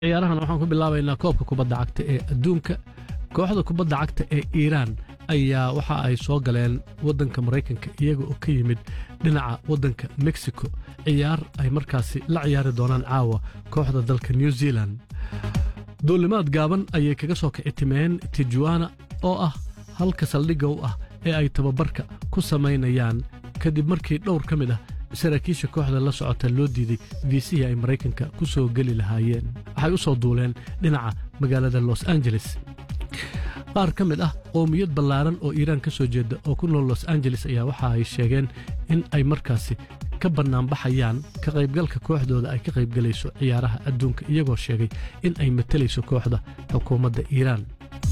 ciyaarahan waxaan ku bilaabaynaa koobka kubadda cagta ee adduunka kooxda kubadda cagta ee iiraan ayaa waxa ay soo galeen waddanka maraykanka iyaga oo ka yimid dhinaca waddanka mexico ciyaar ay markaasi la ciyaari doonaan caawa kooxda dalka new zealan duulimaad gaaban ayay kaga soo kicitimeen tijuana oo ah halka saldhigga u ah ee ay tababarka ku samaynayaan kadib markii dhowr ka mid ah saraakiisha kooxda la socota loo diiday viisihii ay maraykanka ku soo geli lahaayeen waxay u soo duuleen dhinaca magaalada los angeles qaar ka mid ah qoomiyad ballaaran oo iiraan ka soo jeeda oo ku nool los angeles ayaa waxa ay sheegeen in ay markaasi ka bannaanbaxayaan ka qaybgalka kooxdooda ay ka qaybgelayso ciyaaraha adduunka iyagoo sheegay in ay matalayso kooxda xukuumadda iiraan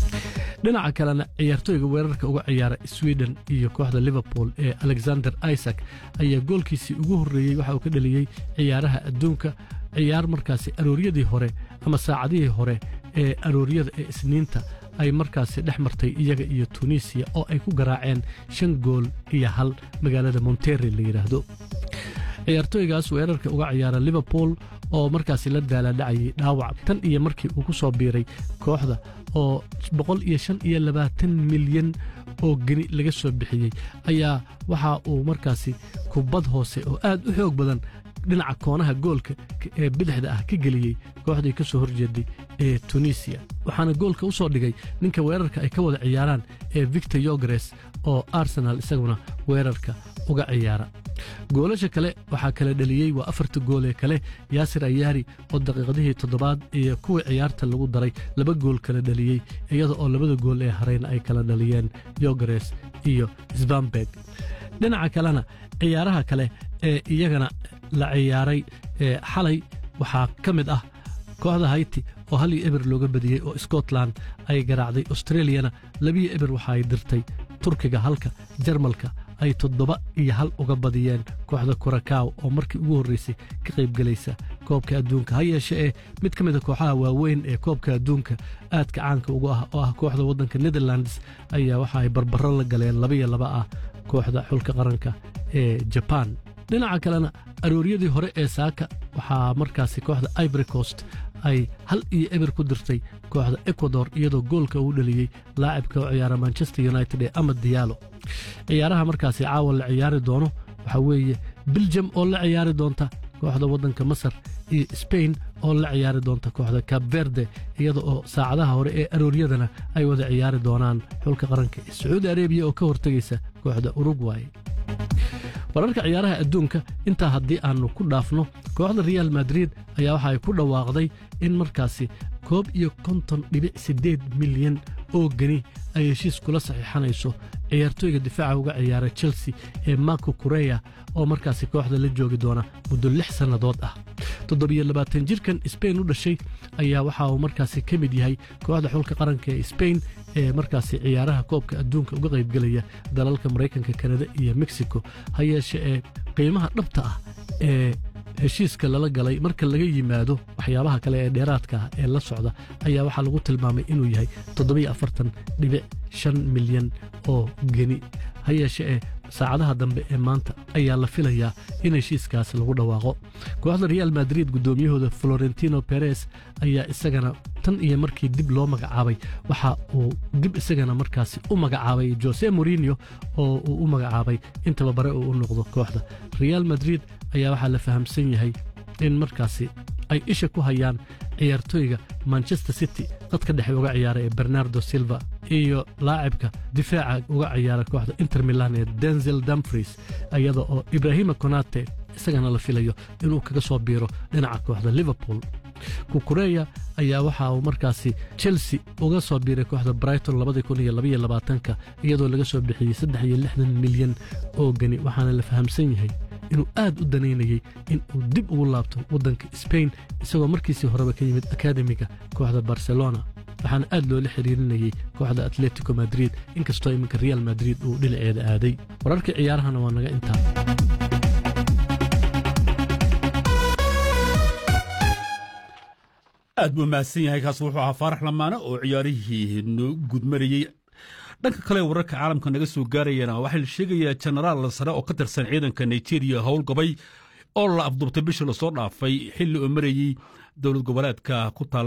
dhinaca kalena ciyaartooyga weerarka uga ciyaara sweden iyo kooxda liverpool ee alexander isaac ayaa goolkiisii ugu horreeyey waxa uu ka dheliyey ciyaaraha adduunka ciyaar markaasi arooryadii hore ama saacadihii hore ee arooryada ee isniinta ay markaasi dhex martay iyaga iyo tunisiya oo ay ku garaaceen shan gool iyo hal magaalada monterrey la yidhaahdo ciyaartooygaas weerarka uga ciyaara liverpool oo markaasi la daalaadhacayay dhaawac tan iyo markii uu ku soo biiray kooxda oo boqol iyo shan iyo labaatan milyan oo geni laga soo bixiyey ayaa waxa uu markaasi kubad hoose oo aad u xoog badan dhinaca koonaha goolka ee bidixda ah ka geliyey kooxdii ka soo horjeeday ee tunisiya waxaana goolka u soo dhigay ninka weerarka ay ka wada ciyaaraan ee victor yogres oo arsenal isaguna weerarka uga ciyaara goolasha kale waxaa kala dheliyey waa afarta gool ee kale yaasir ayaari oo daqiiqadihii toddobaad iyo kuwii ciyaarta lagu daray laba gool kala dheliyey iyada oo labada gool ee harayna ay kala dhaliyeen yogres iyo sbamberg dhinaca kalena ciyaaraha kale ee iyagana la ciyaaray xalay waxaa ka mid ah kooxda hayti oo hal iyo eber looga badiyey oo scotland ay garaacday australiyana labiyo eber waxa ay dirtay turkiga halka jarmalka ay toddoba iyo hal uga badiyeen kooxda kurakaw oo markii ugu horraysay ka qaybgelaysa koobka adduunka ha yeeshe ee mid ka mida kooxaha waaweyn ee koobka adduunka aadka caanka ugu ah oo ah kooxda waddanka netherlands ayaa waxa ay barbaro la galeen labaiyo laba ah kooxda xulka qaranka ee jabaan dhinaca kalena arooryadii hore ee saaka waxaa markaasi kooxda ivory coast ay hal iyo eber ku dirtay kooxda ecuador iyadoo goolka uu dhaliyey laacibka oo ciyaara manchester united ee amad diyaalo ciyaaraha markaasi caawa la ciyaari doono waxaa weeye biljam oo la ciyaari doonta kooxda waddanka masar iyo sbain oo la ciyaari doonta kooxda cab verde iyada oo saacadaha hore ee arooryadana ay wada ciyaari doonaan xulka qaranka ee sacuudi arebiya oo ka hortegaysa kooxda urugway wararka ciyaaraha adduunka intaa haddii aannu ku dhaafno kooxda real madrid ayaa waxa ay ku dhawaaqday in markaasi koob iyo konton dhibic siddeed milyan oo geni ay heshiis kula saxiixanayso ciyaartooyga difaaca uga ciyaara chelsea ee marko kureya oo markaasi kooxda la joogi doona muddo lix sannadood ah toddobiyo labaatan jirkan sbain u dhashay ayaa waxa uu markaasi ka mid yahay kooxda xulka qaranka ee sbain ee markaasi ciyaaraha koobka adduunka uga qaybgelaya dalalka maraykanka kanada iyo mexico ha yeeshe ee qiimaha dhabta ah ee heshiiska lala galay marka laga yimaado waxyaabaha kale ee dheeraadka ah ee la socda ayaa waxaa lagu tilmaamay inuu yahay toddobiyo afartan dhibic shan milyan oo geni ha yeeshe ee saacadaha dambe ee maanta ayaa la filayaa in heshiiskaas lagu dhawaaqo kooxda real madrid guddoomiyahooda florentino beres ayaa isagana tan iyo markii dib loo magacaabay waxa uu dib isagana markaasi u magacaabay jose morinio oo uu u magacaabay in tababare uu u noqdo kooxda real madrid ayaa waxaa la fahamsan yahay in markaasi ay isha ku hayaan ciyaartooyga manchester city dadka dhexe uga ciyaara ee bernardo silva iyo laacibka difaaca uga ciyaara kooxda inter milan ee denzel dumfries iyada oo ibrahima konate isagana la filayo inuu kaga soo biiro dhinaca kooxda liverpool kukureya ayaa waxa uu markaasi chelsea uga soo biiray kooxda brighton labadii iyadoo laga soo bixiyey saddex iyo lixdan milyan oo geni waxaana la fahamsan yahay inuu aad u danaynayey in uu dib ugu laabto waddanka sbain isagoo markiisii horeba ka yimid akademiga kooxda barcelona waxaana aad loola xiriirinayey kooxda atletico madrid inkastoo iminka real madrid uu dhinaceeda aaday wararka ciyaarahana waa naga intaa aad buu mahadsan yahay kaas wuxuu ahaa faarax lamaane oo ciyaarihii noo gudmarayey dhanka kale wararka caalamka naga soo gaarayana waxaa la sheegayaa jenaraal sare oo ka tirsan ciidanka nigeria howlgabay oo la afduubtay bishii lasoo dhaafay xilli oo marayey dowlad goboleedka ku taala